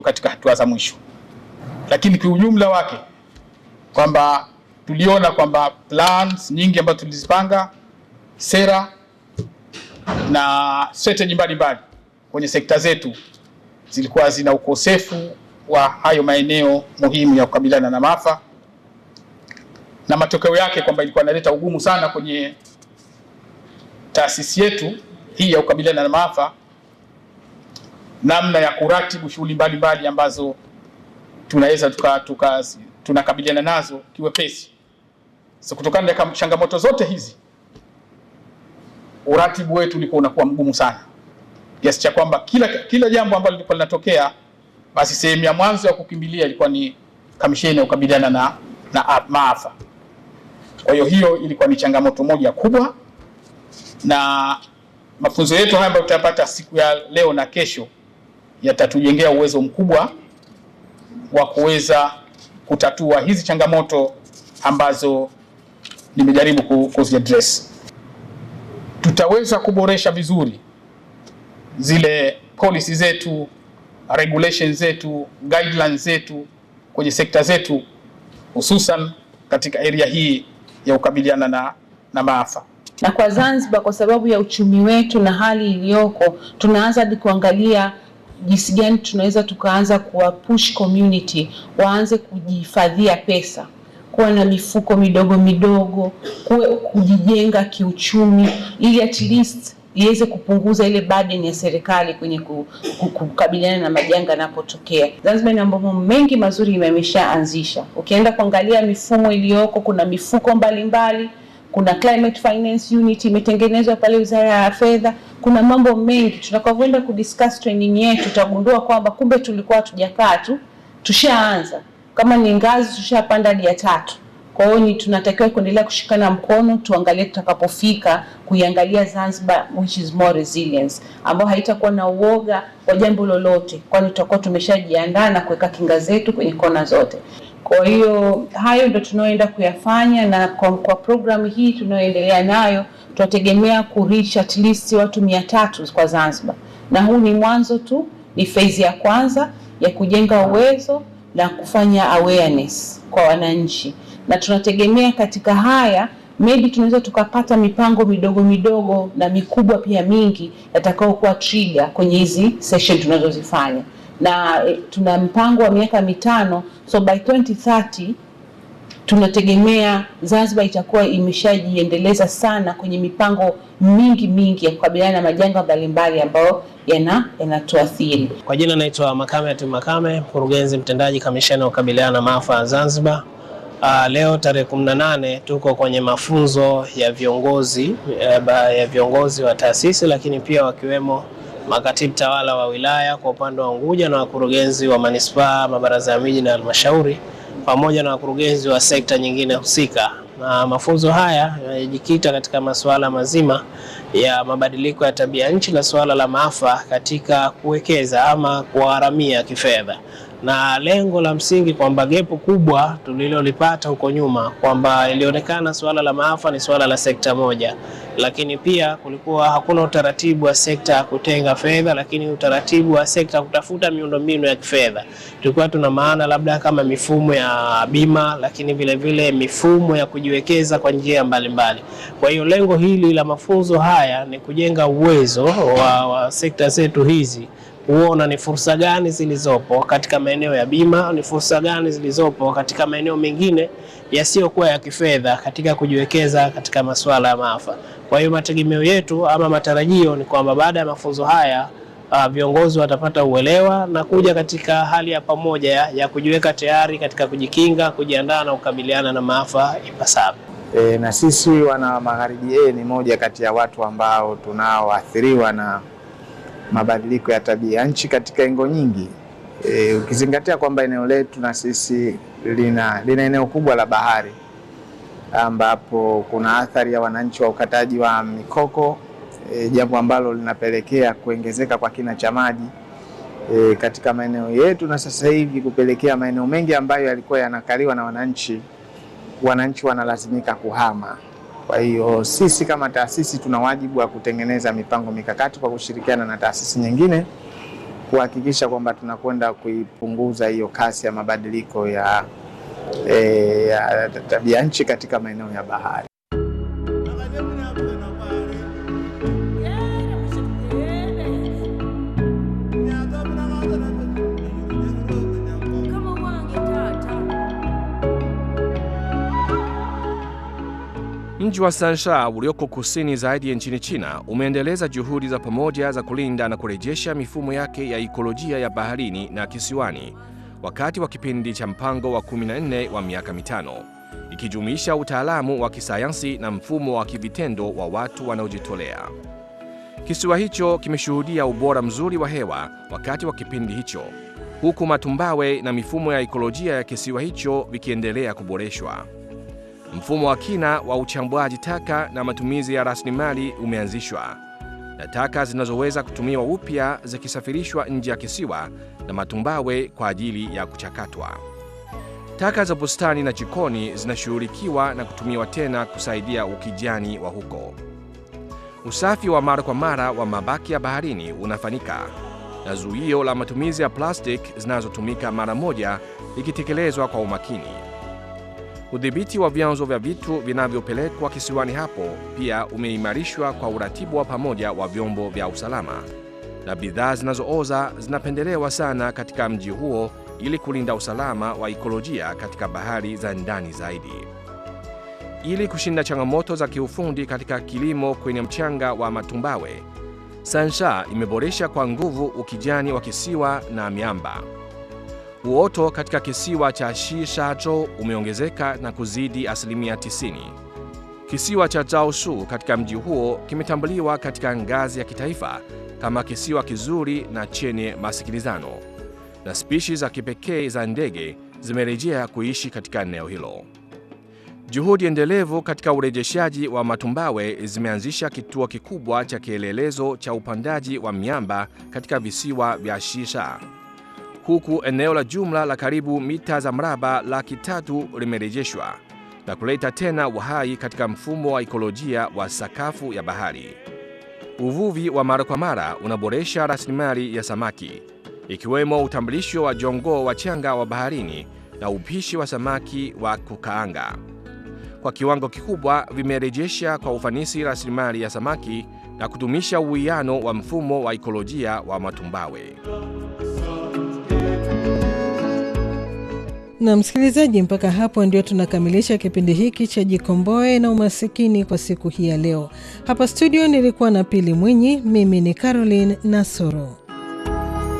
katika hatua za mwisho, lakini kwa ujumla wake kwamba tuliona kwamba plans nyingi ambazo tulizipanga, sera na strategy mbalimbali kwenye sekta zetu zilikuwa zina ukosefu wa hayo maeneo muhimu ya kukabiliana na maafa, na matokeo yake kwamba ilikuwa inaleta ugumu sana kwenye taasisi yetu hii ya kukabiliana na maafa, namna ya kuratibu shughuli mbalimbali ambazo tunaweza tuka, tuka, tunakabiliana nazo kiwepesi. So, kutokana na changamoto zote hizi uratibu wetu ulikuwa unakuwa mgumu sana kiasi cha kwamba kila, kila jambo ambalo lilikuwa linatokea basi sehemu ya mwanzo ya kukimbilia ilikuwa ni kamisheni ya kukabiliana na, na maafa. Kwa hiyo hiyo ilikuwa ni changamoto moja kubwa, na mafunzo yetu haya ambayo tutapata siku ya leo na kesho yatatujengea uwezo mkubwa wa kuweza kutatua hizi changamoto ambazo nimejaribu kuziaddress. Tutaweza kuboresha vizuri zile policy zetu, regulations zetu, guidelines zetu kwenye sekta zetu, hususan katika area hii ya kukabiliana na, na maafa. Na kwa Zanzibar, kwa sababu ya uchumi wetu na hali iliyoko, tunaanza hadi kuangalia jinsi gani tunaweza tukaanza kuwa push community waanze kujihifadhia pesa, kuwa na mifuko midogo midogo, kuwe kujijenga kiuchumi, ili at least iweze kupunguza ile burden ya serikali kwenye kukabiliana na majanga yanapotokea. Zanzibar ina mambo mengi mazuri imeshaanzisha. Ukienda kuangalia mifumo iliyoko, kuna mifuko mbalimbali mbali, kuna climate finance unit imetengenezwa pale Wizara ya Fedha. Kuna mambo mengi, tutakavyoenda kudiscuss training yetu tutagundua kwamba kumbe tulikuwa hatujakaa tu, tushaanza kama ni ngazi, tushapanda hadi ya tatu. Kwa hiyo ni tunatakiwa kuendelea kushikana mkono, tuangalie tutakapofika kuiangalia Zanzibar which is more resilience, ambayo haitakuwa na uoga wa jambo lolote, kwani tutakuwa tumeshajiandaa na kuweka kinga zetu kwenye kona zote. Kwa hiyo hayo ndio tunaoenda kuyafanya, na kwa, kwa programu hii tunayoendelea nayo tunategemea kureach at least watu mia tatu kwa Zanzibar, na huu ni mwanzo tu, ni phase ya kwanza ya kujenga uwezo na kufanya awareness kwa wananchi na tunategemea katika haya maybe tunaweza tukapata mipango midogo midogo na mikubwa pia mingi yatakayokuwa trigger kwenye hizi session tunazozifanya, na e, tuna mpango wa miaka mitano, so by 2030 tunategemea Zanzibar itakuwa imeshajiendeleza sana kwenye mipango mingi mingi ya kukabiliana na majanga mbalimbali ambayo yana yanatuathiri. Kwa jina naitwa Makame Ati Makame, mkurugenzi mtendaji kamisheni ya kukabiliana na maafa ya Zanzibar. Uh, leo tarehe 18 tuko kwenye mafunzo ya viongozi ya viongozi wa taasisi lakini pia wakiwemo makatibu tawala wa wilaya kwa upande wa Unguja na wakurugenzi wa manispaa, mabaraza ya miji na halmashauri pamoja na wakurugenzi wa sekta nyingine husika. Na mafunzo haya yanajikita katika masuala mazima ya mabadiliko ya tabia nchi na suala la maafa katika kuwekeza ama kuharamia kifedha na lengo la msingi kwamba gepu kubwa tulilolipata huko nyuma kwamba ilionekana suala la maafa ni suala la sekta moja, lakini pia kulikuwa hakuna utaratibu wa sekta ya kutenga fedha, lakini utaratibu wa sekta kutafuta miundombinu ya kifedha. Tulikuwa tuna maana labda kama mifumo ya bima, lakini vile vile mifumo ya kujiwekeza kwa njia mbalimbali. Kwa hiyo lengo hili la mafunzo haya ni kujenga uwezo wa, wa sekta zetu hizi kuona ni fursa gani zilizopo katika maeneo ya bima, ni fursa gani zilizopo katika maeneo mengine yasiyokuwa ya kifedha katika kujiwekeza katika masuala ya maafa. Kwa hiyo mategemeo yetu ama matarajio ni kwamba baada ya mafunzo haya uh, viongozi watapata uelewa na kuja katika hali ya pamoja ya, ya kujiweka tayari katika kujikinga, kujiandaa na kukabiliana na maafa ipasavyo. E, na sisi wana Magharibi A ni moja kati ya watu ambao tunaoathiriwa na mabadiliko ya tabia nchi katika engo nyingi. E, ukizingatia kwamba eneo letu na sisi lina, lina eneo kubwa la bahari ambapo kuna athari ya wananchi wa ukataji wa mikoko e, jambo ambalo linapelekea kuongezeka kwa kina cha maji e, katika maeneo yetu na sasa hivi kupelekea maeneo mengi ambayo yalikuwa yanakaliwa na wananchi, wananchi wanalazimika kuhama. Kwa hiyo sisi kama taasisi tuna wajibu wa kutengeneza mipango mikakati kwa kushirikiana na taasisi nyingine kuhakikisha kwamba tunakwenda kuipunguza hiyo kasi ya mabadiliko ya, eh, ya tabia nchi katika maeneo ya bahari. Mji wa Sansha ulioko kusini zaidi ya nchini China umeendeleza juhudi za pamoja za kulinda na kurejesha mifumo yake ya ikolojia ya baharini na kisiwani wakati wa kipindi cha mpango wa 14 wa miaka mitano, ikijumuisha utaalamu wa kisayansi na mfumo wa kivitendo wa watu wanaojitolea. Kisiwa hicho kimeshuhudia ubora mzuri wa hewa wakati wa kipindi hicho, huku matumbawe na mifumo ya ikolojia ya kisiwa hicho vikiendelea kuboreshwa. Mfumo wa kina wa uchambuaji taka na matumizi ya rasilimali umeanzishwa na taka zinazoweza kutumiwa upya zikisafirishwa nje ya kisiwa na matumbawe kwa ajili ya kuchakatwa. Taka za bustani na jikoni zinashughulikiwa na kutumiwa tena kusaidia ukijani wa huko. Usafi wa mara kwa mara wa mabaki ya baharini unafanyika na zuio la matumizi ya plastiki zinazotumika mara moja likitekelezwa kwa umakini. Udhibiti wa vyanzo vya vitu vinavyopelekwa kisiwani hapo pia umeimarishwa kwa uratibu wa pamoja wa vyombo vya usalama, na bidhaa zinazooza zinapendelewa sana katika mji huo ili kulinda usalama wa ikolojia katika bahari za ndani zaidi. Ili kushinda changamoto za kiufundi katika kilimo kwenye mchanga wa matumbawe, Sansha imeboresha kwa nguvu ukijani wa kisiwa na miamba. Uoto katika kisiwa cha Shishajo umeongezeka na kuzidi asilimia 90. Kisiwa cha Zaoshu katika mji huo kimetambuliwa katika ngazi ya kitaifa kama kisiwa kizuri na chenye masikilizano, na spishi za kipekee za ndege zimerejea kuishi katika eneo hilo. Juhudi endelevu katika urejeshaji wa matumbawe zimeanzisha kituo kikubwa cha kielelezo cha upandaji wa miamba katika visiwa vya Shisha huku eneo la jumla la karibu mita za mraba laki tatu limerejeshwa na kuleta tena uhai katika mfumo wa ikolojia wa sakafu ya bahari. Uvuvi wa mara kwa mara unaboresha rasilimali ya samaki, ikiwemo utambulisho wa jongoo wachanga wa baharini na upishi wa samaki wa kukaanga. Kwa kiwango kikubwa vimerejesha kwa ufanisi rasilimali ya samaki na kudumisha uwiano wa mfumo wa ikolojia wa matumbawe. Na msikilizaji, mpaka hapo ndio tunakamilisha kipindi hiki cha Jikomboe na Umasikini kwa siku hii ya leo. Hapa studio nilikuwa na Pili Mwinyi, mimi ni Caroline Nasoro.